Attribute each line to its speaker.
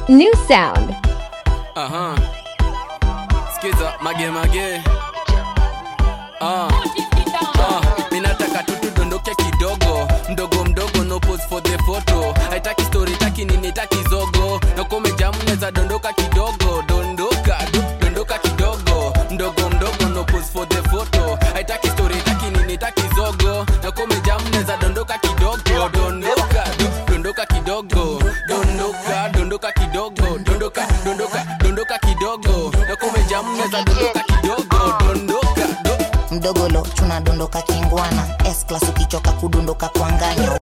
Speaker 1: New sound.
Speaker 2: Aha. Skiza mage mage. Ah. Ah. Minataka tu tudondoke kidogo mdogo mdogo no pose for the photo haitaki story taki nini taki zogo nakome jamu neza dondoka kidogo dondoka do, dondoka kidogo mdogo mdogo no pose for the photo haitaki story taki nini taki zogo nakome jamu neza dondoka kidogo dondoka do, dondoka kidogo dondoka dondoka kidogo dondoka dondoka dondoka kidogo nakome jamu neza dondoka kidogo dondoka do,
Speaker 3: mdogolo tunadondoka kingwana s class ukichoka kudondoka kwanganya